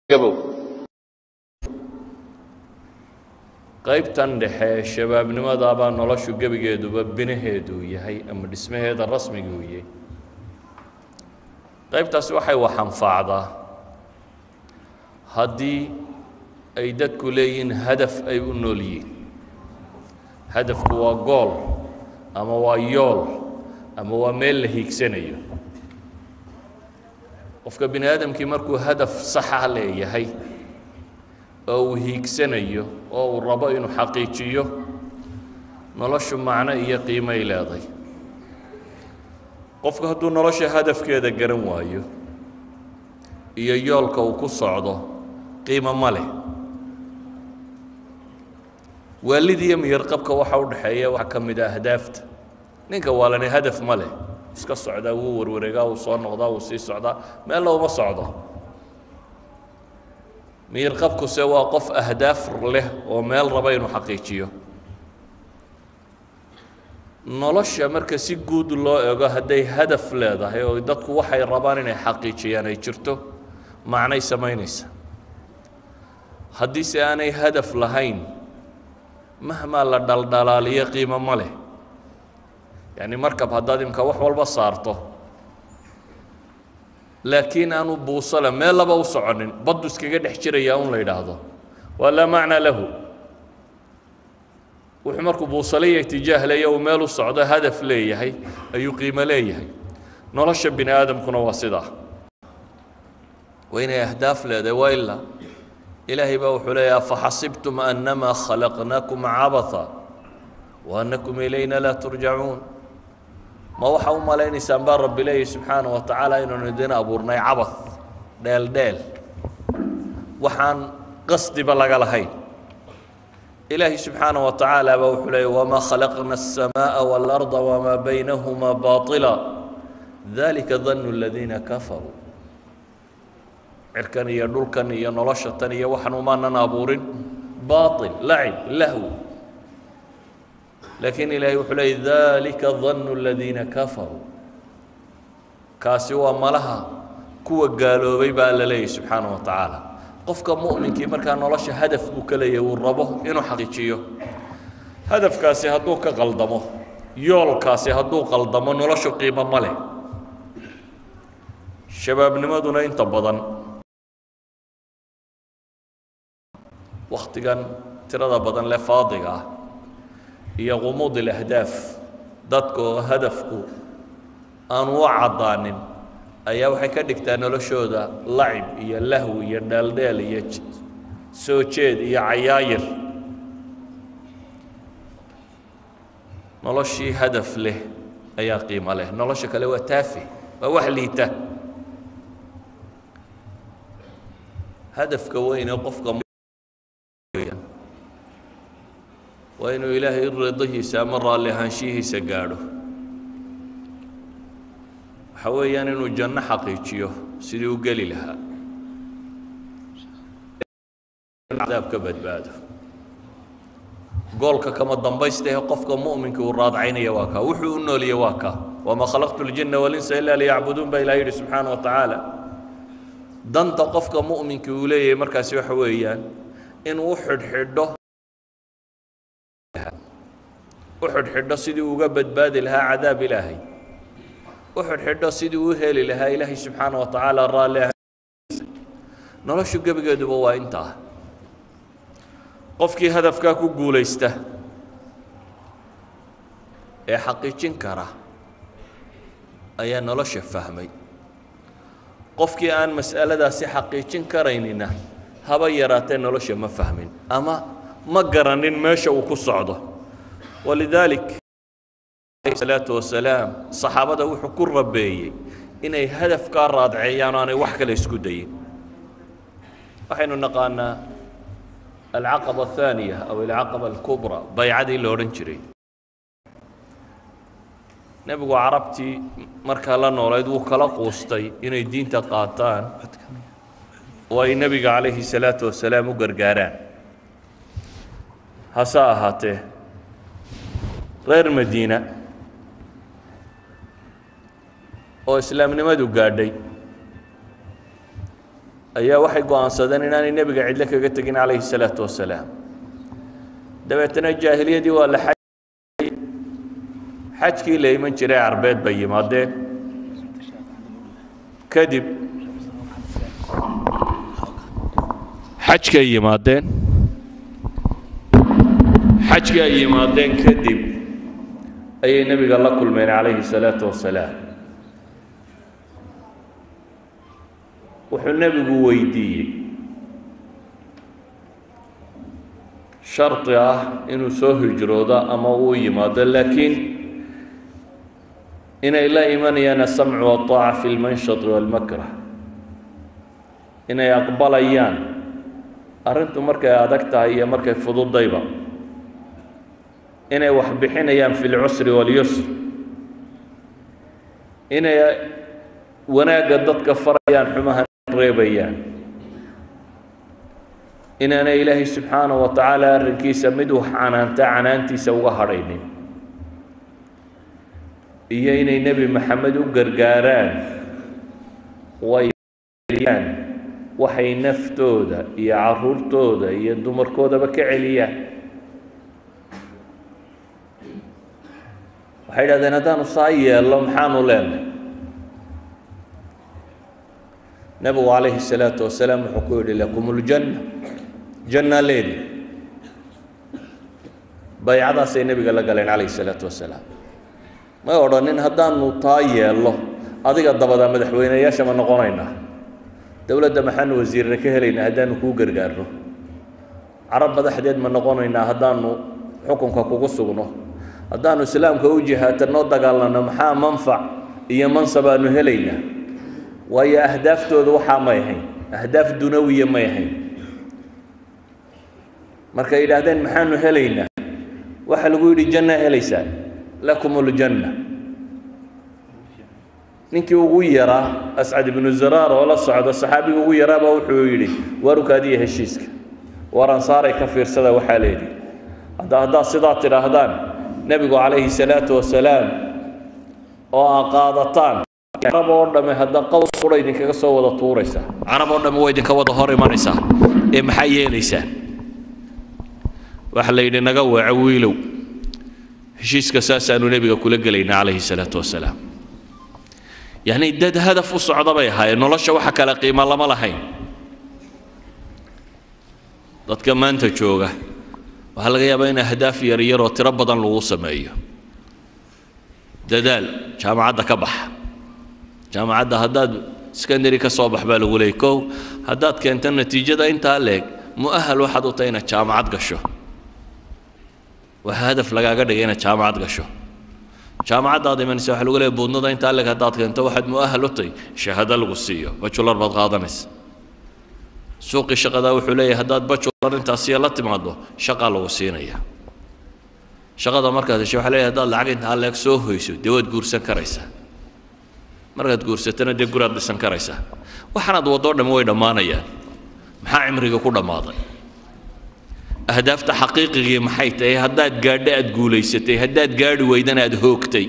gabow qaybtan dhexe shabaabnimadaabaa noloshu gebigeeduba binaheedu yahay ama dhismaheeda rasmiga uu yahay qaybtaasi waxay wax anfaacdaa haddii ay dadku leeyihiin hadaf ay u nool yihiin hadafku waa gool ama waa yool ama waa meel la hiigsanayo qofka bini aadamkii markuu hadaf saxa leeyahay oo uu hiigsanayo oo uu rabo inuu xaqiijiyo noloshu macno iyo qiimay leeday qofku hadduu nolosha hadafkeeda garan waayo iyo yoolka uu ku socdo qiimo ma leh waalidiiyo miyarqabka waxa u dhexeeya waxaa ka mid a ahdaafta ninka waalani hadaf ma leh iska socdaa wuu warwareegaa wuu soo noqdaa wuu sii socdaa meella uma socdo miyarqabkuse waa qof ahdaaf leh oo meel raba inuu xaqiijiyo nolosha marka si guud loo ego hadday hadaf leedahay oo dadku waxay rabaan inay xaqiijiyaan ay jirto macnay samaynaysa haddiise aanay hadaf lahayn mahmaa la dhaldhalaaliyo qiimo ma leh yacni markab haddaad imka wax walba saarto laakiin aanu buusale meel laba u soconin baddu iskaga dhex jirayaa un la yidhaahdo waa laa macnaa lahu wuxuu markuu buusaliya itijaah leeya uu meel u socdo hadaf leeyahay ayuu qiimo leeyahay nolosha bini aadamkuna waa sidaa waa inay ahdaaf leedahay waa ilaa ilaahay baa wuxuu leeyaha faxasibtum annamaa khalaqnaakum cabatha wa annakum ilayna laa turjacuun ma waxaa u malaynaysaan baa rabbi leeyahy subxaana wa tacaala inaanu idin abuurnay cabad dheel dheel waxaan qasdiba laga lahayn ilaahay subxaana wa tacaala baa wuxuu leeyay wamaa khalaqna الsamaaءa wاlأrضa wamaa baynahuma baطila dalika danu اladiina kafaruu cirkan iyo dhulkan iyo nolosha tan iyo waxan umaanan abuurin baطil lacib lahw laakiin ilaahay wuxuu leeyay dalika danu اladiina kafaruu kaasi waa malaha kuwa gaaloobay baa la leeyahy subxaana wa tacaala qofka mu'minkii markaa nolosha hadaf buu ka leeyahy uu rabo inuu xaqiijiyo hadafkaasi hadduu ka qaldamo yoolkaasi hadduu qaldamo noloshu qiimo ma leh shabaabnimaduna inta badan wakhtigan tirada badan leh faadiga ah iyo qumuud ilahdaaf dadka oo hadafku aanu u caddaanin ayaa waxay ka dhigtaa noloshooda lacib iyo lahwi iyo dheeldheel iyo soo jeed iyo cayaayir noloshii hadaf leh ayaa qiimo leh nolosha kale waa taafi waa wax liita hadafka weyne qofka waa inuu ilaahay ridahiisa ama raalli ahaanshihiisa gaadho waxa weeyaan inuu janno xaqiijiyo sidii u geli lahaa cadaab ka badbaado goolka kama dambaysta ee qofka mu'minka uu raadcaynaya waa kaa wuxuu u nooliye waa kaa wamaa khalaqtu اljinna walinsa ilaa liyacbuduun baa ilaha yidhi subxaana wa tacaala danta qofka mu'minka uu leeyahay markaasi waxa weeyaan inuu u xidhxidho u xidhxidho sidii uga badbaadi lahaa cadaab ilaahay u xidhxidho sidii u heli lahaa ilaahay subxaana wa tacaala raalli noloshu gebigeeduba waa intaa qofkii hadafkaa ku guulaysta ee xaqiijin kara ayaa nolosha fahmay qofkii aan mas'aladaasi xaqiijin karaynina haba yaraatee nolosha ma fahmin ama ma garanin meesha uu ku socdo walidaalik salaatu wasalaam saxaabada wuxuu ku rabeeyey inay hadafkaa raadceeyaan o aanay wax kale isku dayin waxaynu naqaanaa alcaqaba athaaniya aw alcaqaba alkubra baycadii la odhan jiray nebigu carabtii markaa la noolayd wuu kala quustay inay diinta qaataan oo ay nebiga calayhi salaatu wasalaam u gargaaraan hase ahaatee reer madiina oo islaamnimadu gaadhay ayaa waxay go'aansadeen inaanay nebiga cidlo kaga tegin calayhi salaatu wasalaam dabeetana jaahiliyadii waa la xaj xajkii la iman jiray carbeed bay yimaadeen kadib xajkay yimaadeen xajkii ay yimaadeen kadib ayay nebiga la kulmeen calayhi salaatu wasalaam wuxuu nebigu weydiiyey shardi ah inuu soo hijroodo ama uu yimaado laakiin inay la imanayaan asamcu waطaaca fi lmanshati walmakrah inay aqbalayaan arrintu markay adag tahay iyo markay fududayba inay wax bixinayaan fi lcusri walyusr inay wanaagga dadka farayaan xumaha reebayaan inaanay ilaahay subxaanaه wa tacaala arrinkiisa mid wax canaanta canaantiisa uga hadhaynin iyo inay nebi maxamed u gargaaraan wayaan waxay naftooda iyo caruurtooda iyo dumarkoodaba ka celiyaan waxay idhahdeen haddaanu saa yeello maxaanu leenahay nebigu calayhi الsalaatu wasalaam wuxuu ku yidhi lakum اljanna janna leedi baycadaasay nebiga la galeen calayhi الsalaatu wasalaam may odhanin haddaanu taa yeello adiga dabadaa madaxweyneyaasha ma noqonaynaa dowladda maxaanu wasiirna ka helaynaa haddaanu kuu gargaarno carab madaxdeed ma noqonaynaa haddaanu xukunka kugu sugno haddaanu islaamka u jihaatanoo dagaalanno maxaa manfac iyo mansab aanu helaynaa waayo ahdaaftooda waxaa may ahayn ahdaaf dunawiya may ahayn markay yidhaahdeen maxaanu helaynaa waxaa lagu yidhi janna helaysaa lakum uljanna ninkii ugu yaraa ascad ibnu zaraar oo la socda saxaabiga ugu yaraaba wuxuu yidhi waarukaadiya heshiiska war ansaaray ka fiirsada waxaa leedii hadda haddaad sidaa tidhaahdaan nebigu calayhi salaatu wasalaam oo aa qaadataan carab oo dhamme hadda qowl qura idinkaga soo wada tuuraysaa carab oo dhamme waa idinka wada hor imanaysaa ee maxaa yeelaysaa waxaa la yidhi naga weeco wiilow heshiiska saasaanu nebiga kula gelayna calayhi salaatu wasalaam yacni dad hadaf u socda bay ahaayeen nolosha waxa kale qiimo lama lahayn dadka maanta jooga waxaa laga yaabaa in ahdaaf yar yar oo tiro badan lagu sameeyo dadaal jaamacadda ka baxa jaamacadda haddaad secondary ka soo bax baa lagu leeyay kow haddaad keento natiijada intaa leeg mu'ahal waxaad u tahay inaad jaamacad gasho waxaa hadaf lagaaga dhigay inaad jaamacad gasho jaamacaddaad imanaysa waxa lagu leeyahay buudnada intaa leeg haddaad keento waxaad mu'ahal u tahay shahaado lagu siiyo bajular baad qaadanaysa suuqii shaqadaa wuxuu leeyahay haddaad bajular intaasiya la timaado shaqaa lagu siinaya shaqada markaad hesho waxaa leeyahay haddaad lacag intaa leeg soo hoyso dee waad guursan karaysaa markaad guursatana dee guraad dhisan karaysaa waxaanaad waddoo dhamme way dhammaanayaan maxaa cimriga ku dhammaaday ahdaafta xaqiiqigii maxay tahay haddaad gaadho aad guulaysatay haddaad gaadhi weydana aad hoogtay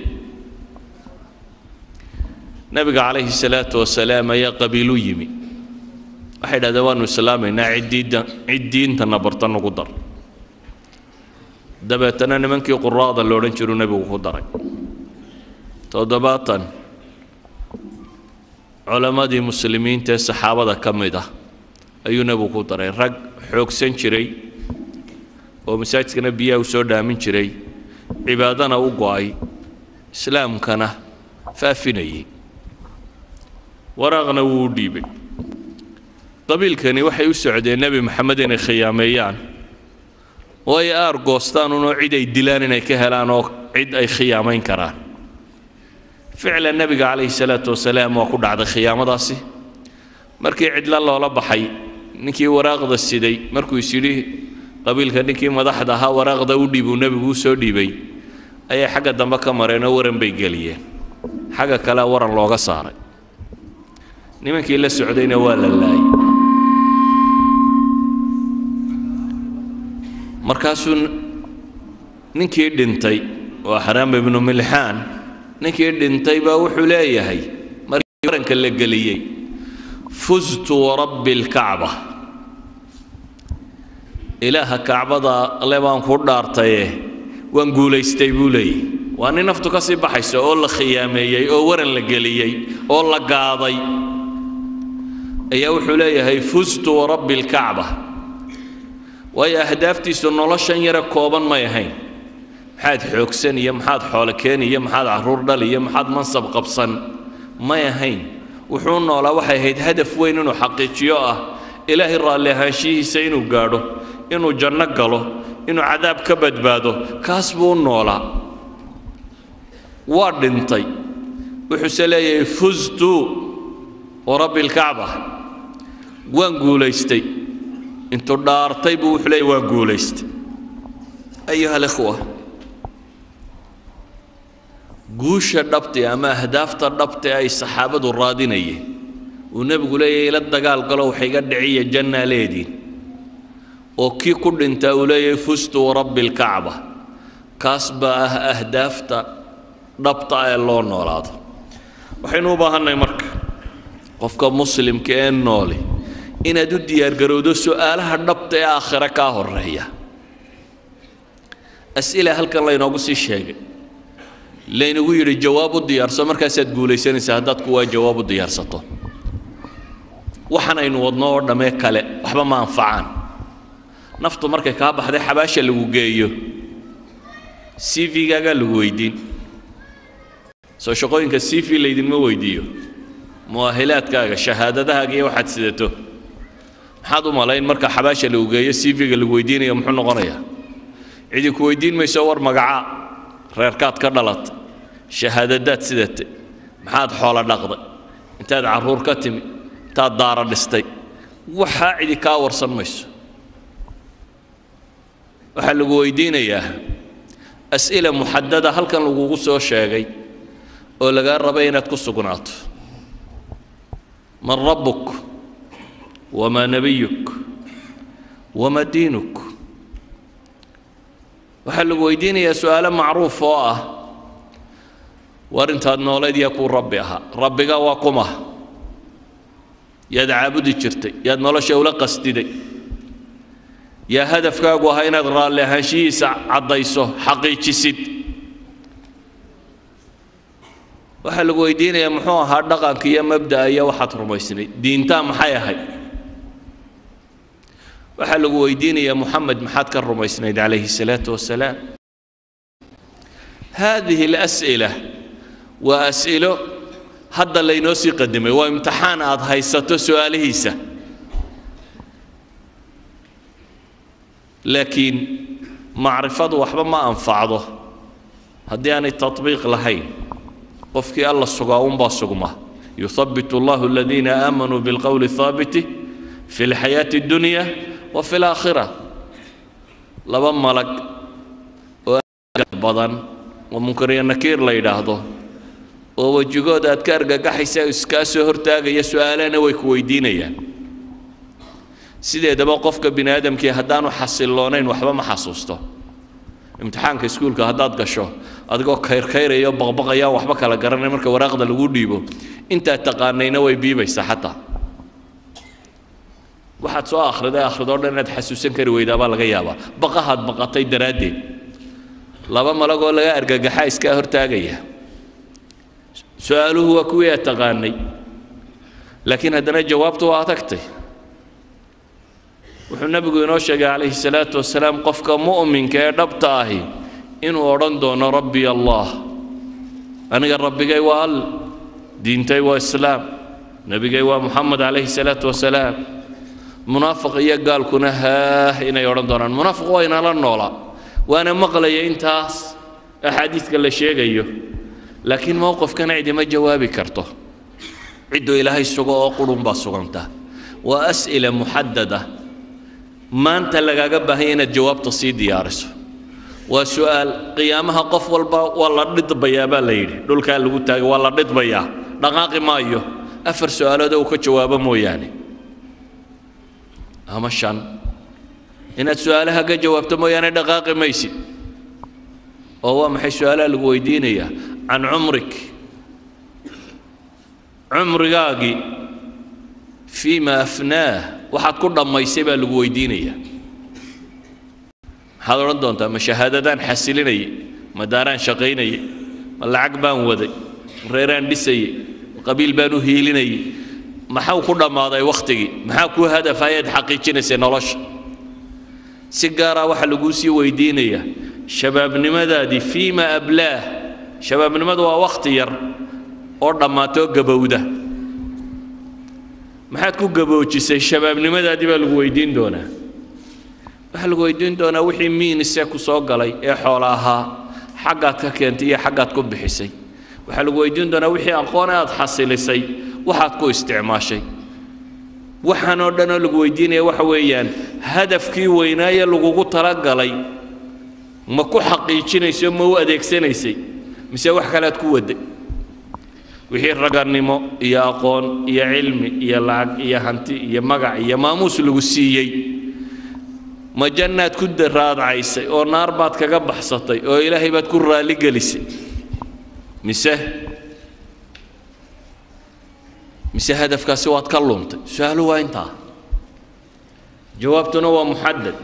nabiga calayhi salaatu wasalaam ayaa qabiilu yimi waxay dhahdeen waanu islaamaynaa ciddiidda cid diintana barta nagu dar dabeetana nimankii quraada la odhan jiruu nebigu ku daray toddobaatan culammadii muslimiinta ee saxaabada ka mid ah ayuu nebigu ku daray rag xoogsan jiray oo masaajidkana biyaha u soo dhaamin jiray cibaadana u go'ay islaamkana faafinayay waraaqna wuu u dhiibay qabiilkani waxay u socdeen nebi maxamed inay khiyaameeyaan oo ay aar goostaan unoo cid ay dilaan inay ka helaan oo cid ay khiyaamayn karaan ficlan nebiga calayhi salaatu wasalaam waa ku dhacday khiyaamadaasi markii cidla loola baxay ninkii waraaqda siday markuu is yidhi qabiilka ninkii madaxda ahaa waraaqda u dhiibuu nebigu u soo dhiibay ayay xagga dambe ka mareenoo waran bay geliyeen xagga kale waran looga saaray nimankii la socdayna waa la laayay markaasuu ninkii dhintay waa xaraam ibnu milxaan ninkii dhintay baa wuxuu leeyahay markii waranka la geliyey fustu warabbi alkacba ilaaha kacbada le baan ku dhaartaye waan guulaystay buu leeyahy waa nin naftu ka sii baxayso oo la khiyaameeyey oo waran la geliyey oo la gaaday ayaa wuxuu leeyahay fustu warabbi alkacba waayo ahdaaftiisu noloshan yare kooban may ahayn maxaad xoogsan iyo maxaad xoolo keeni iyo maxaad carruur dhal iyo maxaad mansab qabsan may ahayn wuxuu noolaa waxay ahayd hadaf weyn inuu xaqiijiyo ah ilaahay raalli ahaanshihiisa inuu gaadho inuu janno galo inuu cadaab ka badbaado kaas buu u noolaa waa dhintay wuxuuse leeyahay fustu warabbi alkacba waan guulaystay intuu dhaartay buu wuxuu leeyahy waan guulaystay ayuha alikhwa guusha dhabti ama ahdaafta dhabti ay saxaabadu raadinayeen uu nebigu leeyahay ila dagaal galo wax iga dhiciya jannaa leediin oo kii ku dhintaa uu leeyahay fustu warabbi alkacba kaas baa ah ahdaafta dhabta ee loo noolaado waxaynu u baahannahay marka qofka muslimka ee nooli inaad u diyaargarowdo su'aalaha dhabta ee aakhire kaa horeeya as'ila halkan laynoogu sii sheegay laynagu yidhi jawaab u diyaarso markaasaad guulaysanaysaa haddaad kuwaa jawaab u diyaarsato waxaan aynu wadno oo dhammee kale waxba ma anfacaan naftu markay kaa baxday xabaasha lagu geeyo c v-gaagaa lagu weydiin soo shaqooyinka c v laydinma weydiiyo mu'ahilaadkaaga shahaadadahaaga iyo waxaad sidato maxaad u malayn marka xabaasha lagu geeyo c v-ga lagu weydiinayo muxuu noqonayaa cidi ku weydiin mayso war magacaa reerkaad ka dhalatay shahaadadaad sidatay maxaad xoolo dhaqday intaad carruur ka timi intaad daara dhistay waxaa cidi kaa warsan mayso waxaa lagu weydiinayaa as'ila muxadada halkan lagugu soo sheegay oo lagaa rabay inaad ku sugnaato man rabbuk wamaa nebiyuk wamaa diinuk waxaa lagu weydiinayaa su'aalo macruuf oo ah war intaad noolayd yaa kuu rabbi ahaa rabbiga waa kuma yaad caabudi jirtay yaad nolosha ula qasdiday yaa hadafkaagu ahaa inaad raalli ahaanshihiisa caddayso xaqiijisid waxaa lagu weydiinayaa muxuu ahaa dhaqanka iyo mabda'a iyo waxaad rumaysnayd diintaa maxay ahayd waxaa lagu weydiinayaa muxamed maxaad ka rumaysnayd calayhi الsalaatu wasalaam haadihi اlas'ila waa as'ilo hadda laynoo sii qadimay waa imtixaan aad haysato su'aalihiisa laakiin macrifadu waxba ma anfacdo haddii aanay taطbiiq lahayn qofkii alla sugaa unbaa sugma yuhabbit اllahu aladiina aamanuu biاlqowli الhaabiti fi اlxayaati اddunya وفي الآخرة laba malag oo badan oo munkar iyo nakiir la yidhaahdo oo wejigooda aad ka argagaxaysa iskaa soo hortaagaya su-aalana way ku weydiinayaan sideedaba qofka bini aadamkii haddaanu xasiloonayn waxba ma xasuusto imtixaanka iskuulka haddaad gasho adigoo kayrkayraya oo baqbaqaya waxba kala garanay marka waraaqda lagu dhiibo intaad taqaanayna way biibaysaa xataa waxaad soo akhriday akhridoo dhan inaad xasuusan kari weydaabaa laga yaabaa baqahaad baqatay daraaddeed laba malagoo laga argagaxa iskaa hortaagaya su-aaluhu waa kuwii aad taqaanay laakiin haddana jawaabtu waa adagtay wuxuu nebigu inoo sheegay calayhi salaatu wasalaam qofka mu'minka ee dhabta ahi inuu odhan doono rabbi allah aniga rabbigay waa all diintay waa islaam nebigay waa muxamed calayhi salaatu wasalaam munaafiq iyo gaalkuna haah inay odhan doonaan munaafiq waa inala noolaa waana maqlaya intaas axaadiidka la sheegayo laakiin mowqifkana cidima jawaabi karto cidduu ilaahay sugo oo qurun baa suganta waa as'ila muxadada maanta lagaaga baahanya inaad jawaabta sii diyaariso waa su'aal qiyaamaha qof walba waa la dhidbayaa baa la yidhi dhulkaa lagu taagay waa la dhidbayaa dhaqaaqi maayo afar su'aaloodoo uu ka jawaabo mooyaane ama shan inaad su-aalaha ka jawaabto mooyaane dhaqaaqi maysid oo waa maxay su-aalaha lagu weydiinayaa can cumrik cumrigaagii fiima afnaah waxaad ku dhammaysay baa lagu weydiinaya maxaad odhan doontaa ma shahaadadaan xasilinayay ma daaraan shaqaynayay ma lacag baan waday ma reeraan dhisayay ma qabiil baan u hiilinayay maxau ku dhammaaday wakhtigii maxaa kuu hadaf ayaad xaqiijinaysay nolosha si gaaraa waxaa laguu sii weydiinayaa shabaabnimadaadii fiima ablaah shabaabnimadu waa wakhti yar oo dhammaatoo gabowda maxaad ku gaboojisay shabaabnimadaadii baa lagu weydiin doonaa waxaa lagu weydiin doonaa wixii miinisee ku soo galay ee xoola ahaa xaggaad ka keentay iyo xaggaad ku bixisay waxaa lagu weydiin doonaa wixii aqoon aad xasilisay waxaad ku isticmaashay waxaan oo dhan oo lagu weydiinaya waxa weeyaan hadafkii weynaaye lagugu talagalay ma ku xaqiijinayso ma u adeegsanaysay mise wax kalead ku waday wixii ragannimo iyo aqoon iyo cilmi iyo lacag iyo hanti iyo magac iyo maamuus lagu siiyey ma jannaad ku raadcaysay oo naar baad kaga baxsatay oo ilaahay baad ku raalligelisay mise mise hadafkaasi waad ka luntay su-aalu waa intaa jawaabtuna waa muxadad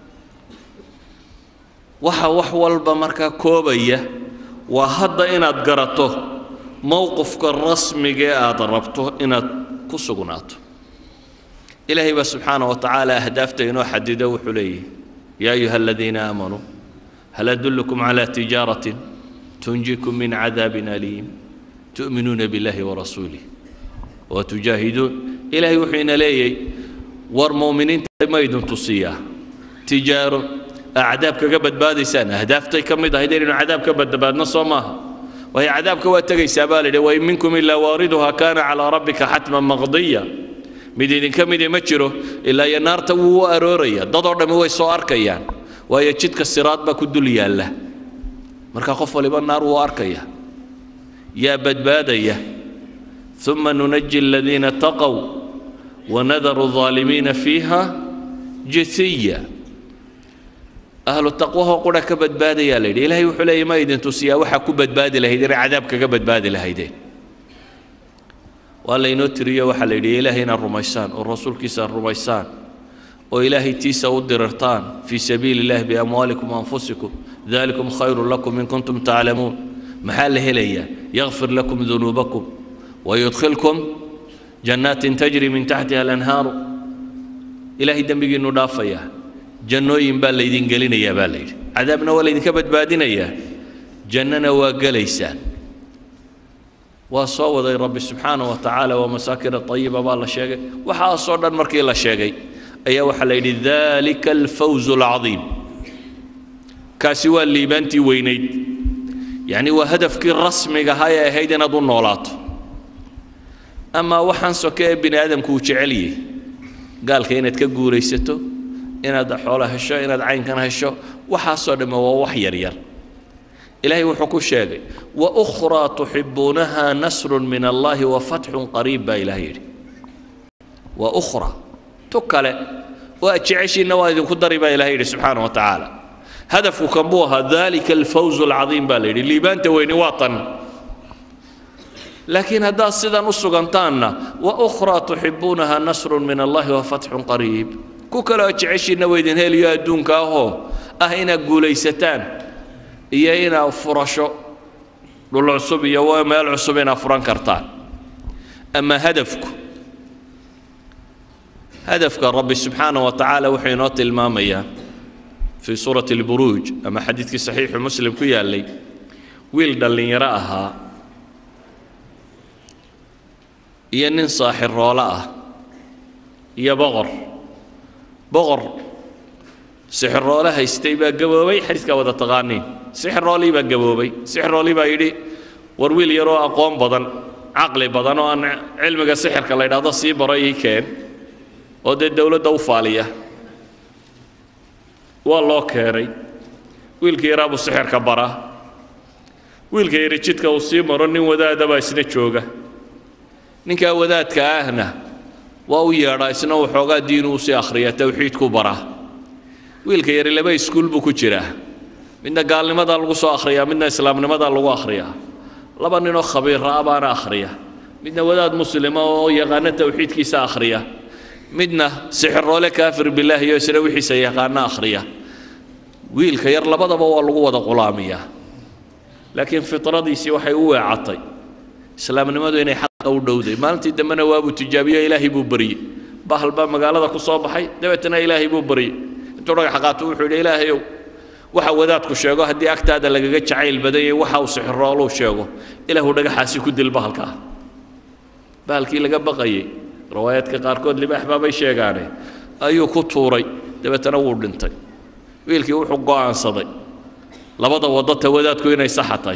waxa wax walba markaa koobaya waa hadda inaad garato mowqifka rasmiga ee aad rabto inaad ku sugnaato ilaahay baa subxaana wa tacaala ahdaafta inoo xadido wuxuu leeyahy yaa ayuha aladiina aamanuu hal adullukum calaa tijaaratin tunjikum min cadaabin aliim tu'minuuna biاllahi warasuulih watujaahiduun ilaahay wuxuu ina leeyahy war mu'miniinta ma idin tusiyaa tijaaro acdaab kaga badbaadaysaan ahdaaftay ka mid ahayd inaynu cadaab ka badbaadno soo maaha waayo cadaabka waa tegaysaa baa la yidhi wain minkum ilaa waariduha kaana calaa rabbika xatman maqdiya mid idinka midi ma jiro ilaa iyo naarta wuu u arooraya dadoo dhammi way soo arkayaan waayo jidka siraad baa ku dul yaalla marka qof waliba naar wuu arkaya yaa badbaadaya ثم ننجي الذين اتقوا ونذر الظالمين فيها جثيا أهل التقوى هو قرى كبد بادي يا ليدي إلهي وحلي ما يدين تسيا وحا كبد بادي لهيدي عذاب كبد بادي لهيدي ولا ينوتري وحا ليدي إلهينا الرميسان والرسول كيسا الرميسان وإلهي تيسا ودررتان في سبيل الله بأموالكم وأنفسكم ذلكم خير لكم إن كنتم تعلمون محل هليا يغفر لكم ذنوبكم ويدخلكم جنات تجري من تحتها الأنهار إلهي دنبقي ندافيا جنوين بال ليدين قلنا يا بالي عذابنا وليدين كبد بادنا يا جننا وقليسان وصوض رب سبحانه وتعالى ومساكن الطيبة بالله شيء وحاصر مركي الله شيء أي وحليل ذلك الفوز العظيم كاسوا اللي بنتي وينيد يعني وهدفك الرسمي هاي هيدنا دون نولات amaa waxaan soke ee bini aadamku uu jecel yahay gaalka inaad ka guulaysato inaad xoolo hesho inaad caynkan hesho waxaasoo dhamme waa wax yaryar ilaahay wuxuu ku sheegay wa ukhraa tuxibuunaha nasrun min allahi wa fatxun qariib baa ilaah yidhi wa ukhra tu kale oo aad jeceshiinna waa idinku dari baa ilaah yidhi subxaana wa tacaala hadafku kan buu ahaa dalika alfawzu alcadiim baa la yidhi liibaanta weyni waa tan laakiin haddaad sidan u sugantaanna wa ukhraa tuxibuunaha nasrun min allahi wa fatxun qariib ku kale oo jeceshiinna waydin heliyo adduunka ahoo ah inaad guulaysataan iyo inaad furasho dhul cusub iyo meel cusub inaad furan kartaan ama hadafku hadafka rabbi subxaana wa tacaala wuxuu inoo tilmaamayaa fii suurati alburuuj ama xadiidkii saxiixu muslim ku yaallay wiil dhallinyaro ahaa iyo nin saaxiroolo ah iyo boqor boqor sixiroole haystay baa gaboobay xadiidkaa wada taqaaniin sixiroolii baa gaboobay sixiroolii baa yidhi war wiil yaroo aqoon badan caqli badan oo aan cilmiga sixirka la yidhaahdo sii baro ii keen oo dee dowladda u faaliya waa loo keenay wiilka yaraa buu sixirka baraa wiilka yari jidka uu sii maro nin wadaada baa isna jooga ninkaa wadaadka ahna waa u yeedhaa isna waxoogaa diinu usii akhriya towxiidku baraa wiilka yari laba iskuul buu ku jiraa midna gaalnimadaa lagu soo akhriyaa midna islaamnimadaa lagu akhriyaa laba ninoo khabiira ah baana akhriya midna wadaad muslima oo yaqaano tawxiidkiisa akhriya midna sixiroole kaafir bilaahi iyo isna wixiisa yaqaano akhriya wiilka yar labadaba waa lagu wada qulaamiyaa laakiin fitradiisii waxay u weecatay islaamnimadu inay xaqa u dhowday maalintii dambena waabuu tijaabiyo ilaahay buu baryey bahal baa magaalada ku soo baxay dabeetana ilaahay buu baryey intuu dhagax qaato wuxuu yidhi ilaahayow waxa wadaadku sheego haddii agtaada lagaga jacayl badan yahay waxa uu sixirooluu sheego ilaahu dhagaxaasi ku dil bahalkaa bahalkii laga baqayey riwaayaadka qaarkood libaax baabay sheegaane ayuu ku tuuray dabeetana wuu dhintay wiilkii wuxuu go'aansaday labada waddo ta wadaadku inay saxa tahay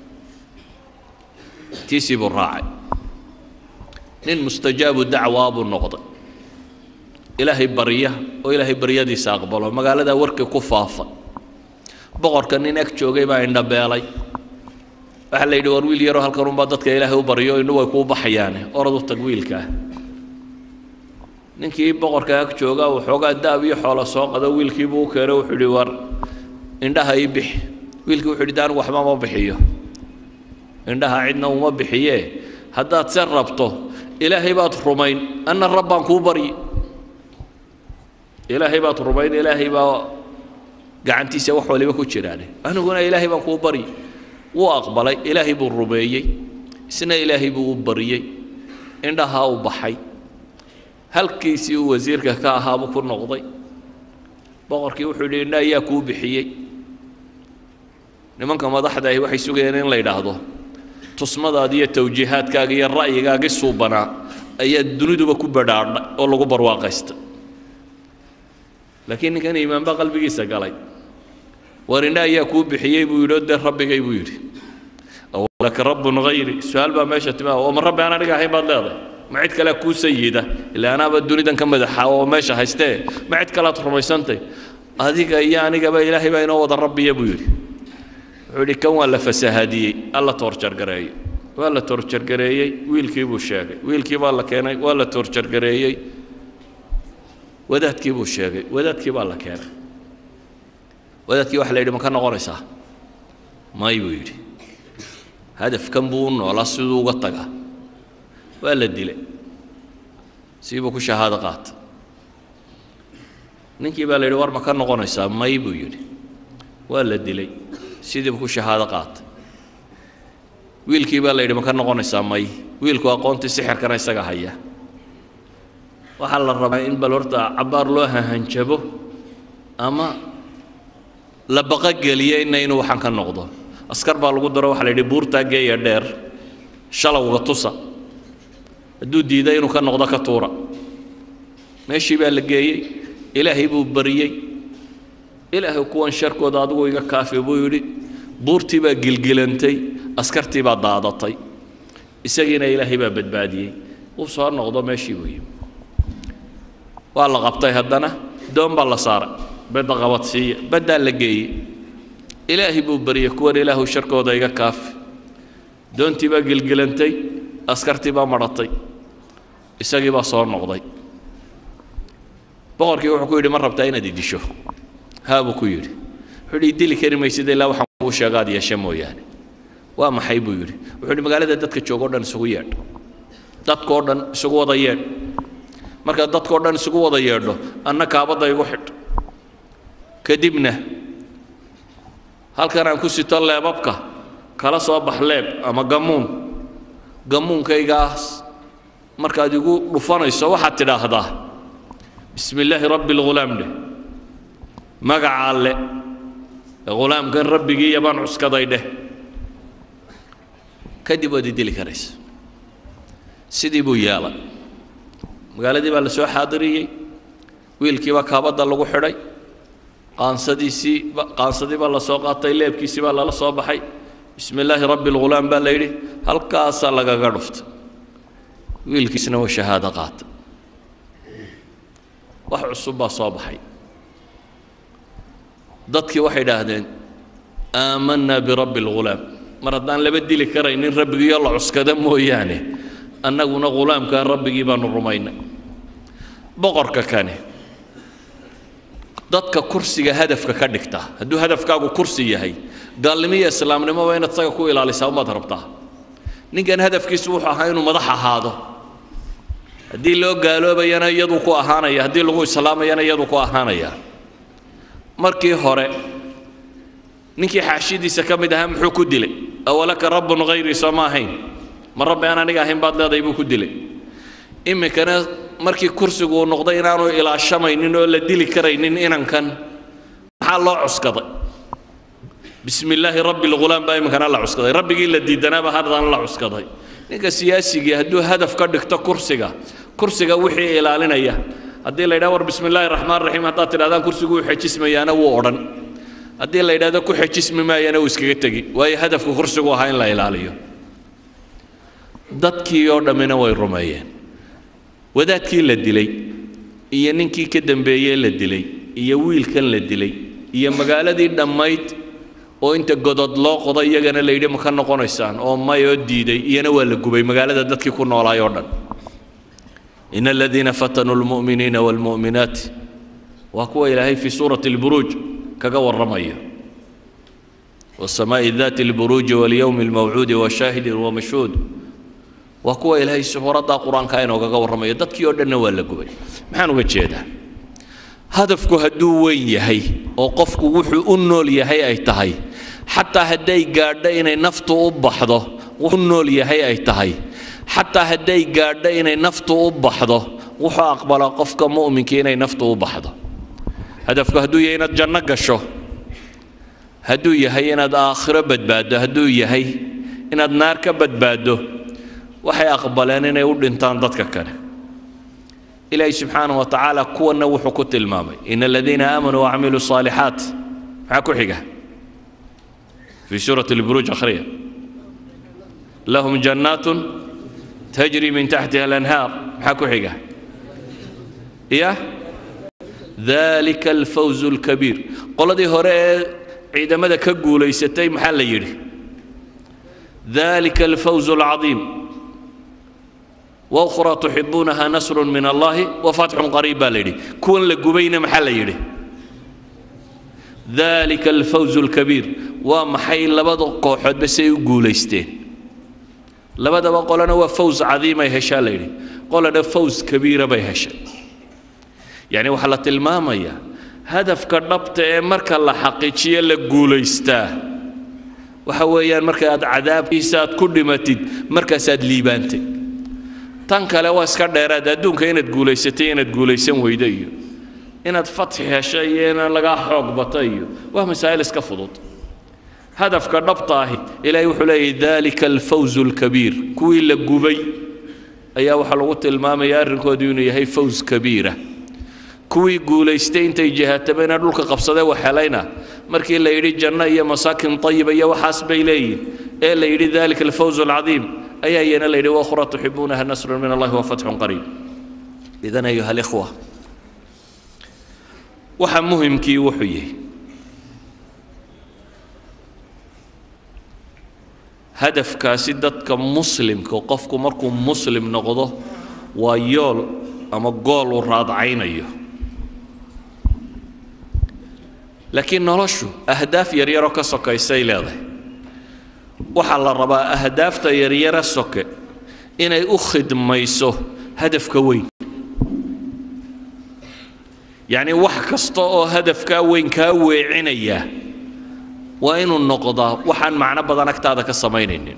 tiisii buu raacay nin mustajaabu dacwaa buu noqday ilaahay barya oo ilaahay baryadiisa aqbalo magaaladaa warkii ku faafa boqorka nin ag joogay baa indhabeelay waxaa la yidhi war wiil yaroo halkan unbaa dadka ilaahay u baryo indhu way kuu baxayaane orad u tag wiilkaa ninkii boqorka ag jooga waxoogaa daab iyo xoolo soo qado wiilkiibuu u keenay wuxuu yidhi war indhaha ii bixi wiilkii wuxuu yidhi anigu waxba ma bixiyo indhaha cidna uma bixiye haddaad se rabto ilaahay baad rumayn anna rabbaan kuu baryi ilaahay baad rumayn ilaahay baa gacantiisa wax waliba ku jiraane aniguna ilaahay baan kuu baryi wuu aqbalay ilaahay buu rumeeyey isna ilaahay buu u baryey indhahaa u baxay halkiisii uu wasiirka ka ahaabuu ku noqday boqorkii wuxuu yidhi indha ayaa kuu bixiyey nimanka madaxda ahi waxay sugayeen in la yidhaahdo tusmadaadi iyo tawjiihaadkaaga iyo ra'yigaagii suubanaa ayaa duniduba ku badhaadhay oo lagu barwaaqaysta laakiin ninkan iimaan baa qalbigiisa galay war indha ayaa kuu bixiyey buu yidhi oo dee rabbigay buu yidhi awlaka rabbun hayri su-aal baa meesha timaa oo ma rabbi aan aniga ahayn baad leedahay ma cid kalea kuu sayida ilaa anaaba dunidan ka madaxa oo meesha haystee ma cid kalead rumaysantay adiga iyo anigaba ilaahay baa inoo wada rabbiya buu yidhi wuxuu yidhi kan waa la fasahaadiyey alla toorjargareeyey waa la toorjargareeyey wiilkii buu sheegay wiilkii baa la keenay waa la toorjargareeyey wadaadkii buu sheegay wadaadkii baa la keenay wadaadkii waxa la yidhi ma ka noqonaysaa may buu yidhi hadafkan buu u noolaa siduu uga tagaa waa la dilay siibuu ku shahaado qaatay ninkii baa la yidhi war ma ka noqonaysaa may buu yidhi waa la dilay sidiibu ku shahaado qaatay wiilkii baa la yidhi ma ka noqonaysaa may wiilku aqoontii sixirkana isaga haya waxaa la rabaa in bal horta cabbaar loo hahanjabo ama la baqogeliyo inna inuu waxaan ka noqdo askar baa lagu daro waxaa la yidhi buurtaa geeya dheer shalowga tusa hadduu diiday inuu ka noqdo ka tuura meeshii baa la geeyey ilaahay buu baryey ilaahay kuwan sharkooda adigu iga kaafi buu yidhi buurtii baa gilgilantay askartii baa daadatay isagiina ilaahay baa badbaadiyey uu soo noqdo meeshii buu yimi waa la qabtay haddana doon baa la saaray badda qabad siiya baddaa la geeyey ilaahay buu baryey kuwan ilaahu sharkooda iga kaafi doontii baa gilgilantay askartii baa madhatay isagii baa soo noqday boqorkii wuxuu ku yidhi ma rabtaa inaad idisho haa buu ku yidhi wuxuu yidhi idili kari maysid ilaa waxaan kuu sheega aad yeesha mooyaane waa maxay buu yidhi wuxuu yidhi magaalada dadka jooga o dhan isugu yeedh dadkao dhan isugu wada yeedh markaad dadkao dhan isugu wada yeedho anna kaabadda igu xidh kadibna halkan aan ku sito leebabka kala soo bax leeb ama gammuun gammuunkaygaas markaad igu dhufanayso waxaad tidhaahdaa bismi illaahi rabbi lghulaam dheh magaca alle ghulaamkan rabbigii yabaan cuskaday dheh kadib waad idili karaysa sidii buu yeelay magaaladii baa la soo xaadiriyey wiilkii baa kaabadda lagu xidhay qaansadiisii qaansadii baa la soo qaatay leebkiisii baa lala soo baxay bismi illaahi rabbi lghulaam baa la yidhi halkaasaa lagaga dhuftay wiilkiisna waa shahaado qaatay wax cusub baa soo baxay dadkii waxay idhaahdeen aamanaa birabbi lghulaam mar haddaan laba dili karaynin rabbigiiyo la cuskada mooyaane annaguna ghulaamkaa rabbigii baanu rumaynay boqorka kane dadka kursiga hadafka ka dhigta hadduu hadafkaagu kursi yahay gaalnimo iyo islaamnimoba inaad isaga ku ilaalisaa umaad rabtaa ninkan hadafkiisu wuxuu ahaa inuu madax ahaado haddii loo gaaloobayana iyaduu ku ahaanaya haddii lagu islaamayana iyaduu ku ahaanaya markii hore ninkii xaashidiisa ka mid ahaa muxuu ku dilay awalaka rabbun hayrii soo ma ahayn ma rabbi aan aniga ahayn baad leedahay buu ku dilay iminkana markii kursigu uu noqday inaanu ilaashamaynin oo la dili karaynin inankan maxaa loo cuskaday bismi illaahi rabbi lghulaam baa iminkana la cuskaday rabbigii la diidanaaba haddana la cuskaday ninka siyaasigii hadduu hadaf ka dhigto kursiga kursiga wixii ilaalinaya haddii la yidhaha war bismi illaahi raxmaan raxiim haddaad tidhahdaan kursigu wuu xejismayaana wuu odhan haddii la yidhahdo ku xejismi maayana uu iskaga tegi waayo hadafku kursigu ahaa in la ilaaliyo dadkii oo dhammina way rumeeyeen wadaadkii la dilay iyo ninkii ka dambeeyey la dilay iyo wiilkan la dilay iyo magaaladii dhammayd oo inta godod loo qoday iyagana la yidhi ma ka noqonaysaan oo may oo diiday iyana waa la gubay magaalada dadkii ku noolaay oo dhan in aladiina fatanuu lmu'miniina waalmu'minaat waa kuwa ilaahay fii suurati alburuuj kaga warramaya والسماء ذات البروج واليوم الموعود وشاهد ومشهود waa kuwa ilaahay suuradda qur-aanka inoogaga warramayo dadkii oo dhanna waa la gubay maxaan uga jeedaa hadafku hadduu weyn yahay oo qofku wuxuu u nool yahay ay tahay xataa hadday gaadho inay naftu u baxdo wuxuu u nool yahay ay tahay xataa hadday gaadho inay naftu u baxdo wuxuu aqbalaa qofka mu'minkii inay naftu u baxdo hadafku hadduu yahay inaad janno gasho hadduu yahay inaad aakhiro badbaaddo hadduu yahay inaad naar ka badbaaddo waxay aqbaleen inay u dhintaan dadka kale ilaahay subxaanahu wa tacaala kuwanna wuxuu ku tilmaamay in aladiina aamanuu wacamiluu saalixaat maxaa ku xiga fii suurati lburuuj akhriya lahum jannaatun tajri min taxtiha alanhaar maxaa ku xiga ya dalika alfawzu alkabiir qoladii hore ee ciidamada ka guulaysatay maxaa la yidhi dalika alfawzu alcadiim وأخرى تحبونها نصر من الله وفتح قريب بالدي كون لجبين محل يدي ذلك الفوز الكبير ومحي لبدا قوحد بس يقول استين لبدا بقولنا هو فوز عظيم يهشا ليدي قول ده فوز كبير بيهشا يعني وحلت المامية هدف كربت مركا الله حقيقية لقول استا وحويان مركا عذاب إيساد كل متد مركا ساد ليبانتي tan kale waa iska dheeraad adduunka inaad guulaysatay inaad guulaysan weydo iyo inaad fatxi heshay iyo inaad lagaa xoog bato iyo waa masaa'il iska fudud hadafka dhabta ahi ilaahay wuxuu leeyahy dalika alfawzu alkabiir kuwii la gubay ayaa waxaa lagu tilmaamaya arrinkoodu inuu yahay fawz kabiira kuwii guulaystay intay jihaatabeen dhulka qabsadee waxhelayna markii la yidhi janno iyo masaakin tayiba iyo waxaas bay leeyihin ee la yidhi dalika alfawzu alcadiim ayaa iyana la yidhi wakhra tuxibuunaha nasrun min allahi wa fatxun qariib idan ayuha alikhwa waxa muhimkii wuxuu yahay hadafkaasi dadka muslimka qofku markuu muslim noqdo waa yool ama gool uu raadcaynayo laakiin noloshu ahdaaf yaryaroo ka sokaysay leedahay waxaa la rabaa ahdaafta yaryara soke inay u khidmayso hadafka weyn yacni wax kasta oo hadafkaa weyn kaa weecinaya waa inuu noqdaa waxaan macno badan agtaada ka samaynaynin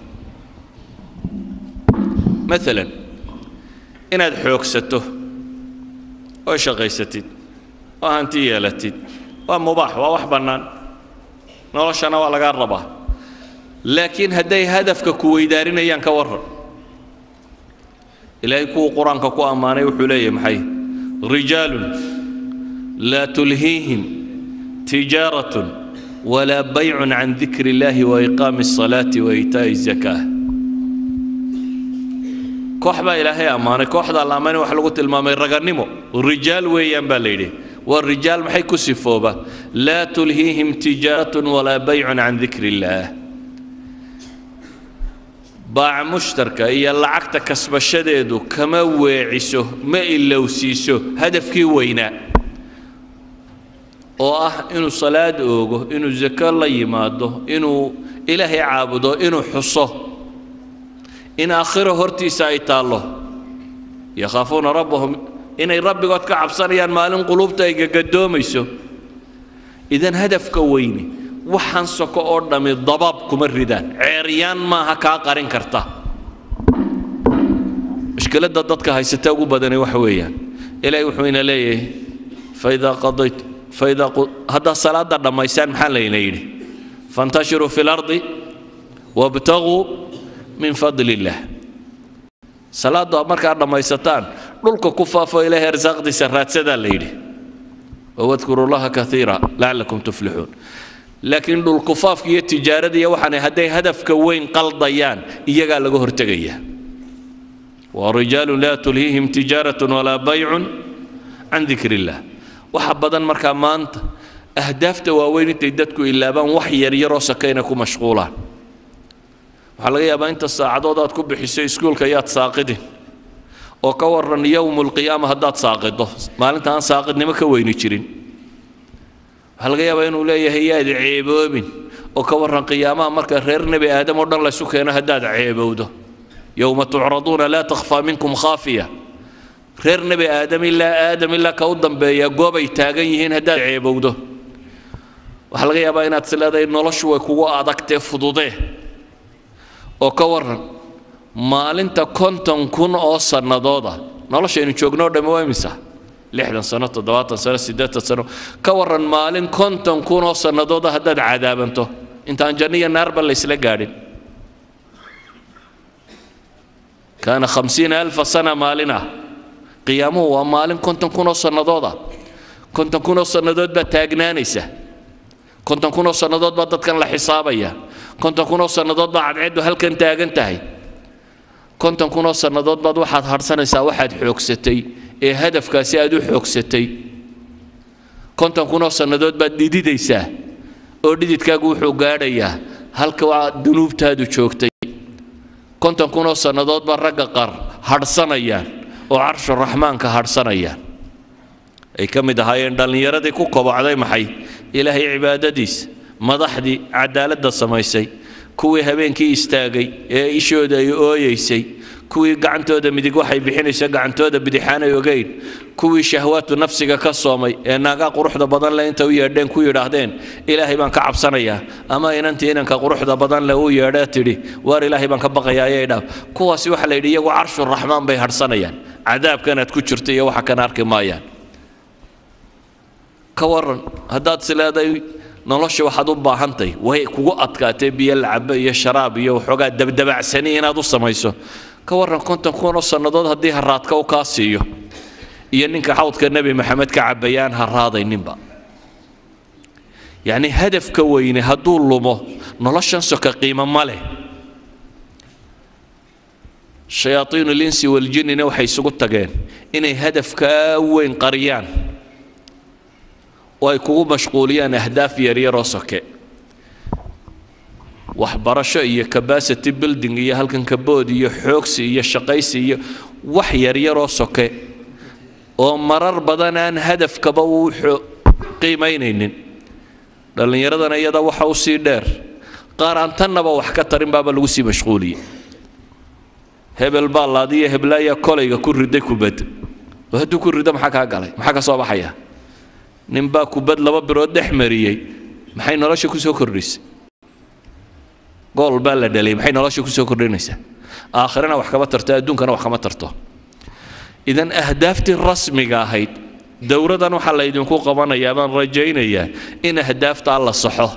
maalan inaad xoogsato oo shaqaysatid oo hanti yeelatid waa mubaax waa wax bannaan noloshana waa lagaa rabaa laakiin hadday hadafka ku weydaarinayaan ka warran ilaahay kuwuu qur-aanka ku ammaanay wuxuu leeyahay maxay rijaalun laa tulhiihim tijaaratun walaa baycun can dikri illaahi wa iqaami الصalaati wa iitaa'i الzakaa koox baa ilaahay ammaanay kooxdaa la ammaanay waxa lagu tilmaamay ragannimo rijaal weeyaan baa la yidhi waa rijaal maxay ku sifooba laa tulhiihim tijaaratun walaa baycun can dikri illaah baaca mushtarka iyo lacagta kasbashadeedu kama weeciso ma ilowsiiso hadafkii weynaa oo ah inuu salaad oogo inuu zako la yimaado inuu ilaahay caabudo inuu xuso in aakhiro hortiisa ay taallo yakhaafuuna rabbahum inay rabbigood ka cabsanayaan maalin quluubta ay gagadoomayso idan hadafka weyne waxaan soko oo dhammi dabaab kuma ridaan ceeryaan maaha kaa qarin karta mushkiladda dadka haysata ugu badani waxa weeyaan ilaahay wuxuu ina leeyahay faidaa qadayt faidaa haddaad salaadda dhammaysaan maxaa layna yidhi fantashiruu fi lardi wabtaguu min fadli illaah salaaddu markaad dhammaysataan dhulka ku faafo ilaahay arsaaqdiisa raadsadaa la yidhi wawadkuru llaha kaiira lacalakum tuflixuun laakiin dhulkufaafka iyo tijaarada iyo waxaan hadday hadafka weyn qaldayaan iyagaa laga hortegaya ورجال لا تلهيهم تجارة ولا بيع عن ذكر الله waxa badan markaa maanta ahdaafta waaweyn intay dadku ilaabaan wax yaryaroo sakayna ku mashquulaan waxaa laga yaabaa inta saacadood aad ku bixiso iskuulka yaad saaqidin oo ka waran yowmu lqiyaama haddaad saaqido maalinta aan saaqidnimo ka weyni jirin waxaa laga yaabaa inuu leeyahay yaad ceeboobin oo ka waran qiyaamaha marka reer nebi aadam oo dhan laysu keeno haddaad ceebowdo يوم تعرضون لا تخفى منكم خافية reer nebi aadam ilaa aadam ilaa ka u dambeeya goob ay taagan yihiin haddaad ceebowdo waxaa laga yaabaa inaad isleedahay noloshu way kugu adagtee fududee oo ka waran maalinta konton kun oo sannadooda noloshaynu joognoo dhamme waa imisa lixdan sano toddobaatan sano siddeetan sano ka waran maalin konton kun oo sannadooda haddaad cadaabanto intaan janno iyo naarba laysla gaadhin kaana khamsiina alfa sana maalina qiyaamuhu waa maalin konton kun oo sannadooda konton kun oo sannadood baad taagnaanaysa konton kun oo sannadood baa dadkan la xisaabaya konton kun oo sannadood baa cadceeddu halkan taagan tahay konton kun oo sannadood baad waxaad hadhsanaysaa waxaad xoogsatay ee hadafkaasi aad u xoogsatay konton kun oo sannadood baad dhididaysaa oo dhididkaagu wuxuu gaadhayaa halka waa dunuubtaadu joogtay konton kun oo sannadood baa ragga qaar hadhsanayaan oo carshu raxmaanka hadhsanayaan ay ka mid ahaayeen dhallinyaradii ku kobocday maxay ilaahay cibaadadiisa madaxdii cadaaladda samaysay kuwii habeenkii istaagay ee ishooda ay ooyeysay kuwii gacantooda midig waxay bixinaysa gacantooda bidixaanay ogeyn kuwii shahwaatu nafsiga ka soomay ee naagaa quruxda badan leh inta u yeedheen ku yidhaahdeen ilaahay baan ka cabsanayaa ama inantii inanka quruxda badan leh uu yeedhee tidhi waar ilaahay baan ka baqayaa ayay dhaaf kuwaasi waxaa la yidhi iyagu carshu raxmaan bay hadhsanayaan cadaabkanaad ku jirta iyo waxa kana arki maayaan ka waran haddaad sileeday nolosha waxaad u baahantahy way kugu adkaatee biyo lacabo iyo sharaab iyo waxoogaa dabdabacsani inaad u samayso ka waran konton kun oo sannadood haddii haraadka u kaa siiyo iyo ninka xawdka nebi maxamed ka cabayaan haraadayninba yacni hadafka weyne hadduu lumo noloshan soka qiimo ma leh shayaaiinu linsi waljinnina waxay isugu tageen inay hadafkaa weyn qariyaan oo ay kugu mashquuliyaan ahdaaf yaryaroo soke waxbarasho iyo capacity building iyo halkan kabood iyo xoogsi iyo shaqaysi iyo wax yaryaroo soke oo marar badan aan hadafkaba uu qiimaynaynin dhallinyaradana iyada waxa u sii dheer qaar aan tannaba wax ka tarin baaba lagu sii mashquuliyey hebel baa laadiyo heblaayaa kolayga ku riday kubad oo hadduu ku rido maxaa kaa galay maxaa ka soo baxaya ninbaa kubad laba birood dhex mariyey maxay nolosha ku soo kordhisay gool baa la dhalay maxay nolosha ku soo kordhinaysaa aakhirana wax kama tarto adduunkana wax kama tarto idan ahdaaftii rasmiga ahayd dowradan waxaa laydinku qabanayaa baan rajaynayaa in ahdaaftaa la saxo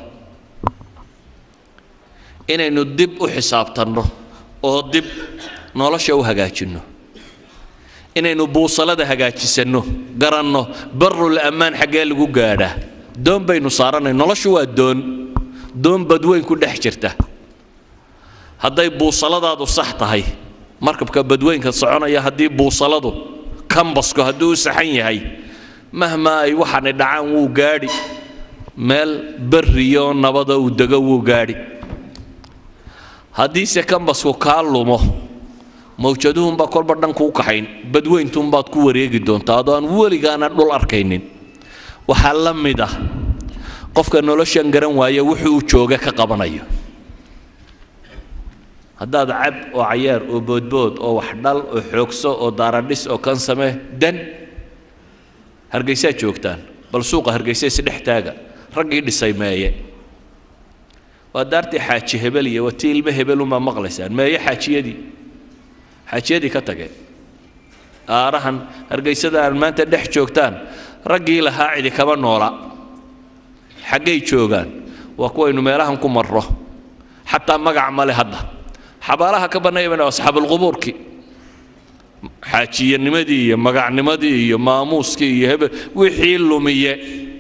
inaynu dib u xisaabtanno oo dib nolosha u hagaajinno inaynu buusalada hagaajisanno garanno barul ammaan xaggee lagu gaadhaa doon baynu saaranay noloshu waa doon doon badweyn ku dhex jirta hadday buusaladaadu sax tahay markabka badweynka soconaya haddii buusaladu kambasku hadduu u saxan yahay mahmaa ay waxaani dhacaan wuu gaadhi meel barriyo nabada uu dego wuu gaadhi haddiise kambasku kaa lumo mawjaduhunbaa kolba dhan kuu kaxayn badweyntuunbaad ku wareegi doontaa adoo aan weligaana dhul arkaynin waxaa la mid ah qofka noloshan garan waaya wuxuu jooga ka qabanayo haddaad cab oo cayaar oo boodbood oo wax dhal oo xoogso oo daaradhis oo kan samee dan hargaysaad joogtaan bal suuqa hargaysa isdhex taaga raggii dhisay meeye waa daartii xaaji hebel iyo waa tii ilmo hebel unbaa maqlaysaan meeye xaajiyadii xaajiyadii ka tageen aarahan hargaysada aan maanta dhex joogtaan raggii lahaa cidi kama noola xaggay joogaan waa kuwaynu meelahan ku marro xataa magac male hadda xabaalaha ka bannaaya bana asxaabulqubuurkii xaajiyanimadii iyo magacnimadii iyo maamuuskii iyo hebel wixii lumiye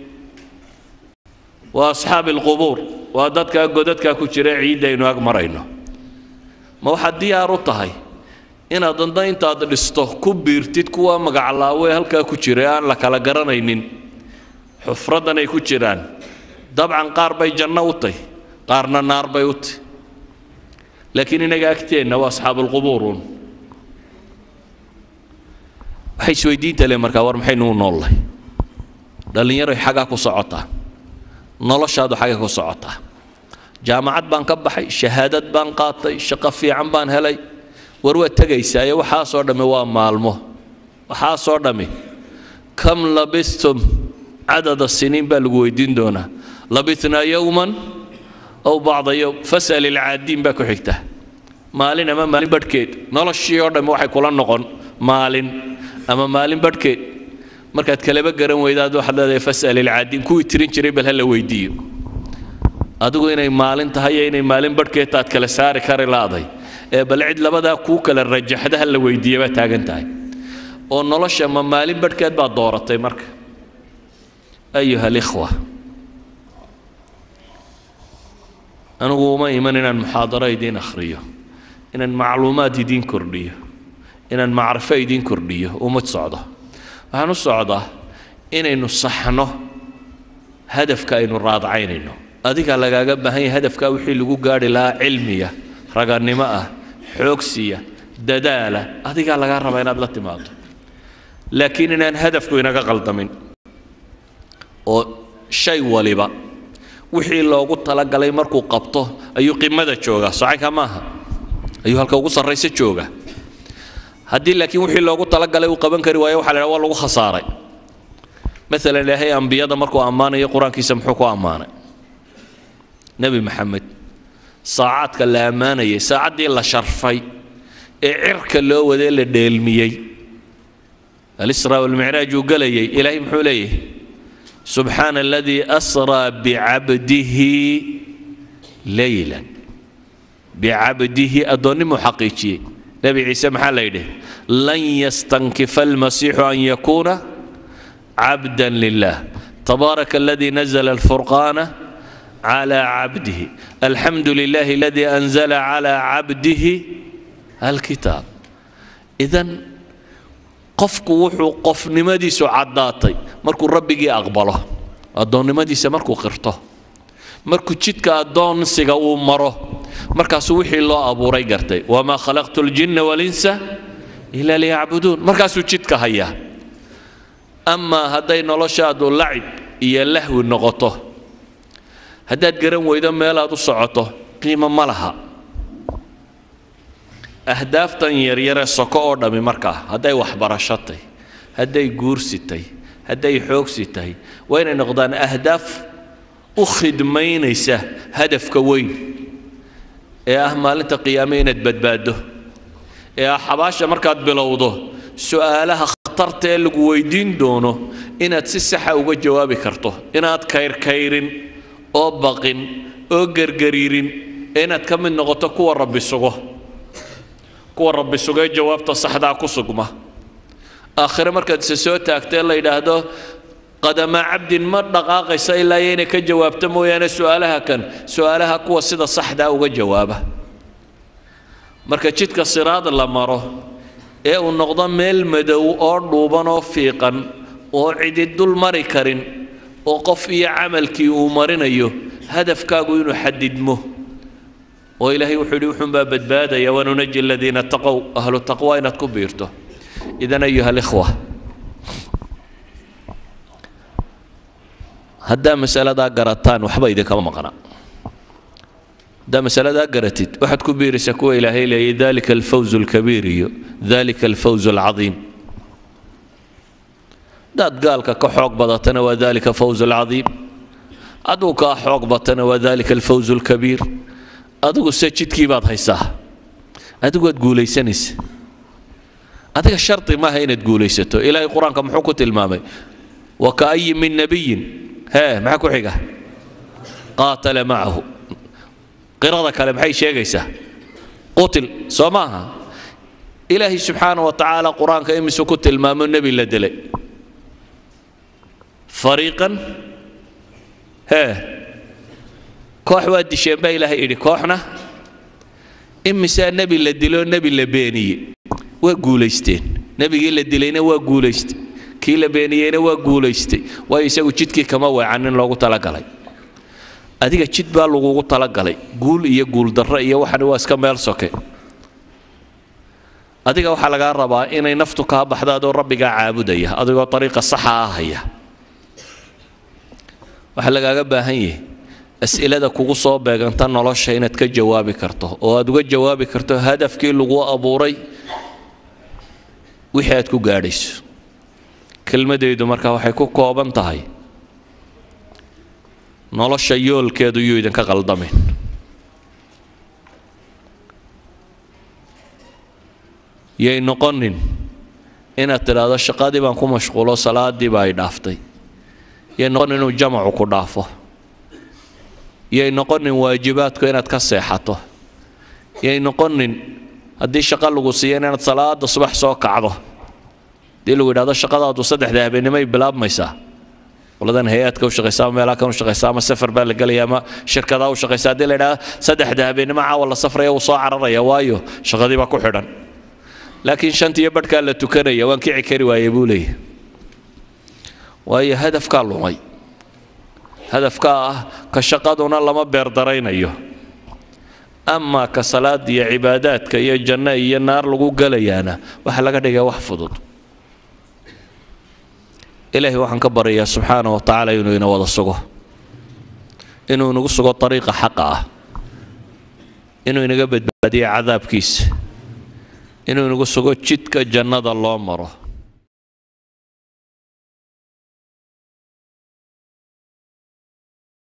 waa asxaabi alqubuur waa dadkaa godadkaa ku jira ciiddaynu ag marayno ma waxaad diyaar u tahay inaad danda intaad dhisto ku biirtid kuwa magaclaawe halkaa ku jira aan la kala garanaynin xufraddan ay ku jiraan dabcan qaar bay janno u tahy qaarna naar bay u tahy laakiin inaga agteenna waa asxaabulqubuurun waxay isweydiinta le markaa war maxaynu u noollahay dhallinyaroy xaggaa ku socotaa noloshaadu xaggay ku socotaa jaamacad baan ka baxay shahaadad baan qaatay shaqo fiican baan helay war waad tegaysaaye waxaasoo dhammi waa maalmo waxaasoo dhammi kam labistum cadada siniin baa lagu weydiin doonaa labitnaa yowman aw bacda yowm fas'al ilcaadiin baa ku xigta maalin ama maalin badhkeed noloshii oo dhammi waxay kula noqon maalin ama maalin badhkeed markaad kalaba garan weydaad waxaad leedahay fas'al ilcaadiin kuwii tirin jiray bal ha la weydiiyo adigu inay maalin tahay iyo inay maalin badhkeed taad kala saari kari laaday ee bal cid labadaa kuu kala rajaxda ha la weydiiya baa taagan tahay oo nolosha ma maalin badhkeed baad dooratay marka ayuha alikhwa anigu uma iman inaan muxaadaro idiin akhriyo inaan macluumaad idiin kordhiyo inaan macrifo idiin kordhiyo uma socdo waxaan u socdaa inaynu saxno hadafka aynu raadacaynayno adigaa lagaaga baahan yahay hadafkaa wixii lagu gaarhi lahaa cilmiya raganimo ah xoogsiya dadaala adigaa lagaa rabaa inaad la timaado laakiin inaan hadafku inaga qaldamin oo shay waliba wixii loogu talagalay markuu qabto ayuu qimada joogaa socanka maaha ayuu halka ugu sarraysa jooga haddii laakiin wixii loogu talagalay uu qaban kari waayo waxa la waa lagu khasaaray maalan ilaahay ambiyada markuu ammaanayo qur-aankiisa muxuu ku ammaanay nebi maxamed saacaadka la ammaanayay saacaddii la sharfay ee cirka loo wadee la dheelmiyey alisraa walmicraaj uu gelayay ilaahay muxuu leeyahay subxaana aladii asraa bicabdihi leylan bicabdihi addoonnimuu xaqiijiyey nebi ciise maxaa la yidhi lan yastankifa almasiixu an yakuuna cabda lilah tabaaraka aladii nazla alfurqaana على عبده الحمد لله الذي أنزل على عبده الكتاب إذا qofku wuxuu qofnimadiisu caddaatay markuu rabbigii aqbalo addoonnimadiisa markuu qirto markuu jidka addoonsiga uu maro markaasuu wixii loo abuuray gartay wamaa khalaqtu ljinna walinsa ilaa liyacbuduun markaasuu jidka hayaa amaa hadday noloshaadu lacib iyo lahwi noqoto haddaad garan weydo meelaad u socoto qiimo ma laha ahdaaftan yaryaree soko oo dhammi markaa hadday waxbarasho tahy hadday guursi tahy hadday xoogsi tahay waa inay noqdaan ahdaaf u khidmaynaysa hadafka weyn ee ah maalinta qiyaame inaad badbaaddo ee ah xabaasha markaad bilowdo su'aalaha khatarta ee lagu weydiin doono inaad si saxa uga jawaabi karto inaad kayrkayrin oo baqin oo gergariirin ee inaad ka mid noqoto kuwa rabbi sugo kuwa rabbi sugee jawaabta saxdaa ku sugma aakhire markaad isa soo taagtee la yidhaahdo qadamaa cabdin ma dhaqaaqaysa ilaa iyo inay ka jawaabto mooyaane su'aalaha kan su'aalaha kuwa sida saxdaa uga jawaaba marka jidka siraad la maro ee uu noqdo meel madow oo dhuuban oo fiiqan oo cidi dul mari karin oo qof iyo camalkii uu marinayo hadafkaagu inuu xadidmo oo ilaahay wuxuu yidhi wuxuunbaa badbaadaya wanunaji aladiina taqow ahlu taqwa inaad ku biirto idan ayuha alikhwa haddaa masaladaa garataan waxba idinkama maqna haddaa masaladaa garatid waxaad ku biiraysaa kuwa ilaahay leeyay dalika alfawz alkabiir iyo dalika alfawz alcadiim haddaad gaalka ka xoog badatana waa dalika fawz alcadiim aduu kaa xoog batana waa dalika alfawz alkabiir adigu se jidkii baad haysaa adigu waad guulaysanaysa adiga shardi maaha inaad guulaysato ilaahay qur-aanka muxuu ku tilmaamay wakaayi min nabiyin hee maxaa ku xiga qaatala macahu qirada kale maxay sheegaysaa qutil soo maaha ilaahay subxaana wa tacaala qur-aanka imisu ku tilmaamo nebi la dilay fariiqan hee koox waa disheen baa ilaahay idhi kooxna imisaa nebi la diloo nebi la beeniyey waa guulaysteen nebigii la dilayna waa guulaystay kii la beeniyeyna waa guulaystay waayo isagu jidkii kama weecanin loogu talagalay adiga jid baa lagugu talagalay guul iyo guuldarro iyo waxani waa iska meel soke adiga waxaa lagaa rabaa inay naftu kaa baxdo adoo rabbigaa caabudaya adigoo ariiqa saxa ah haya waxaa lagaaga baahan yahay as'ilada kugu soo beeganta nolosha inaad ka jawaabi karto oo aad uga jawaabi karto hadafkii lagu abuuray wixii aad ku gaadhayso kelmadaydu marka waxay ku kooban tahay nolosha yoolkeedu yuu idinka qaldamin yay noqonin inaad tidhaahdo shaqadii baan ku mashquulo salaadii baa ay dhaaftay yay noqonin inuu jamacu ku dhaafo yay noqonin waajibaadku inaad ka seexato yay noqonin haddii shaqo lagu siiya inaad salaada subax soo kacdo haddii lagu yidhahdo shaqadaadu saddexda habeenimay bilaabmaysaa qoladan hay-aadka u shaqaysa ama meelaha kan u shaqaysa ama safar baa la gelaya ama shirkadaa u shaqaysa haddii la yidhahdo saddexda habeenimo caawa la safraya wuu soo cararaya waayo shaqadii baa ku xidhan laakiin shantiyo badhkaa la tukanaya waan kici kari waaye buu leeyahy waayo hadafkaa lumay hadafkaa ah ka shaqaduna lama beerdaraynayo amaa ka salaada iyo cibaadaadka iyo janno iyo naar lagu gelayaana waxaa laga dhigaya wax fudud ilaahay waxaan ka baryayaa subxaana wa tacaala inuu ina wada sugo inuu inagu sugo ariiqa xaqa ah inuu inaga badbaadiyo cadaabkiisa inuu inagu sugo jidka jannada loo maro